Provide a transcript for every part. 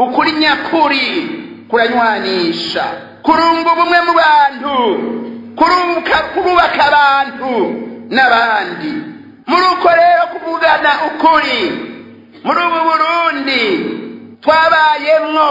ukuri nyakuri kuranywanisha kurunga ubumwe mu bantu kurubaka abantu n'abandi muri uko rero kuvugana ukuri muri ubu burundi twabayemwo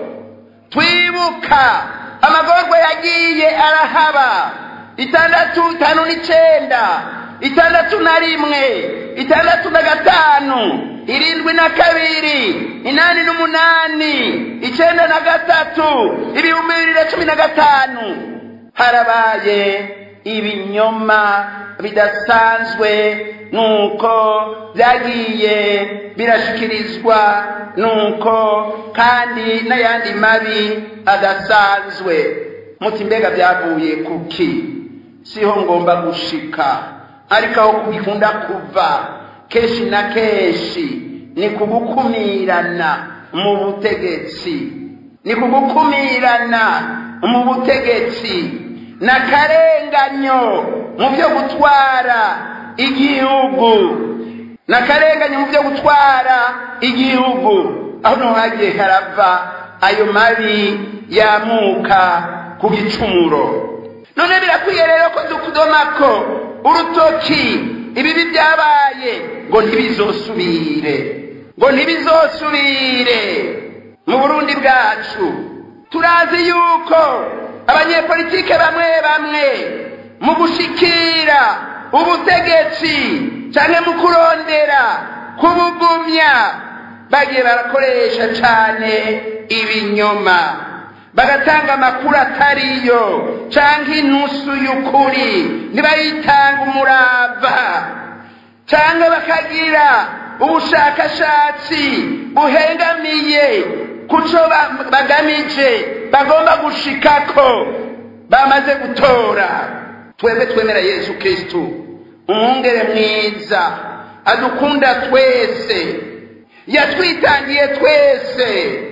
twibuka amagorwa yagiye arahaba itandatu itanu n'icenda itandatu na rimwe itandatu na gatanu irindwi na kabiri inani n'umunani icenda na gatatu ibihumbi bibiri na cumi na gatanu harabaye ibinyoma bidasanzwe nuko byagiye birashikirizwa nuko kandi n'ayandi mabi adasanzwe muti mbega byavuye kuki siho ngomba gushika ariko aho bikunda kuva kenshi na kenshi ni kugukumirana mu butegetsi ni kugukumirana mu butegetsi n'akarenganyo mu byo gutwara igihugu n'akarenganyo mu byo gutwara igihugu aho niho hagiye harava ayo mabi yamuka ku gicumuro none birakwiye rero ko dukudomako urutoki ibibi byabaye ngo ntibizosubire ngo ntibizosubire mu burundi bwacu turazi yuko abanyepolitike bamwe bamwe mu gushikira ubutegetsi cyangwa mu kurondera kubugumya bagiye barakoresha cyane ibinyoma bagatanga amakuru atariyo cyangwa inusu y'ukuri ntibayitanga umurava cyangwa bakagira ubushakashatsi buhengamiye ku cyo bagamije bagomba gushikako bamaze gutora twebwe twemera yesu kirisitu umwungere mwiza adukunda twese yatwitangiye twese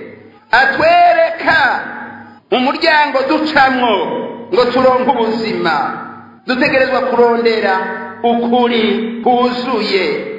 atwereka umuryango ducamwo ngo turonke ubuzima dutegerezwa kurondera ukuri kuzuye